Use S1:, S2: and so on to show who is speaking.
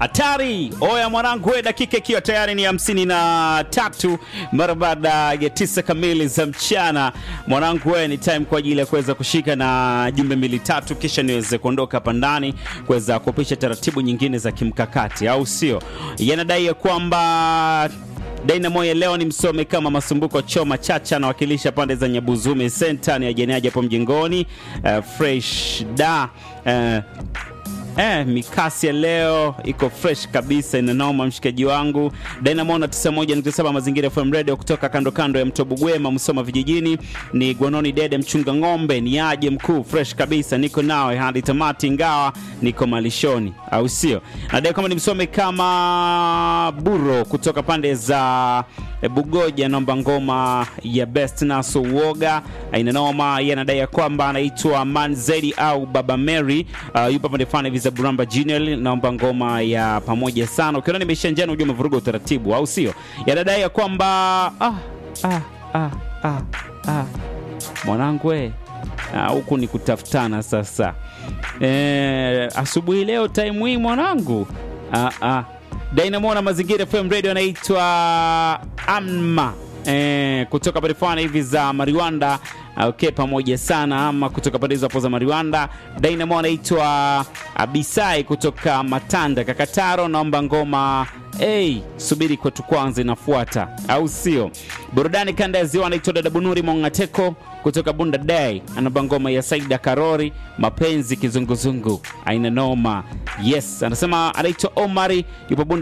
S1: Hatari oya mwanangu, we dakika ikiwa tayari ni hamsini na tatu mara baada ya tisa kamili za mchana. Mwanangu, we ni time kwa ajili ya kuweza kushika na jumbe mbili tatu, kisha niweze kuondoka hapa ndani kuweza kupisha taratibu nyingine za kimkakati, au sio? Yanadai ya kwamba Dynamo ya leo ni msome kama Masumbuko Choma Chacha anawakilisha pande za Nyabuzume Center ni ajeniaji hapo mjengoni. Uh, fresh da uh, Eh, mikasi ya leo iko fresh kabisa, inanoma mshikaji wangu. Dynamo na 91.7 Mazingira FM Radio kutoka kando kando ya mto Bugwema, Msoma vijijini. Ni Gwanoni Dede mchunga ng'ombe, ni aje mkuu, fresh kabisa, niko nawe hadi tamati, ingawa niko malishoni, au sio? Nadai kama nimsome kama Buro kutoka pande za eh, Bugoja, naomba ngoma ya Best Naso Uoga, inanoma. Yeye anadai ya kwamba anaitwa Manzedi au Baba Mary, uh, yupo pande fulani hivi za Buramba Junior, naomba ngoma ya pamoja sana. Ukiona nimeisha njano, ujue umevuruga utaratibu, au sio? Yanadai ya kwamba ah, ah, ah, ah, ah. Mwanangu we Ah, huku ni kutafutana sasa. Eh, asubuhi leo time hii mwanangu. Ah, ah. Dynamo na Mazingira FM Radio anaitwa Amma eh, kutoka pale fulani hivi za Mariwanda. Okay, pamoja sana ama kutoka pande hizo hapo za Mariwanda. Dynamo anaitwa Abisai kutoka Matanda Kakataro, naomba ngoma Hey, subiri kwetu kwanza inafuata, au sio? Burudani kanda ya ziwa anaitwa Dada Bunuri Mongateko kutoka Bunda Day, anaba ngoma ya Saida Karori, mapenzi kizunguzungu, aina noma. Yes, anasema anaitwa Omari, yupo Bunda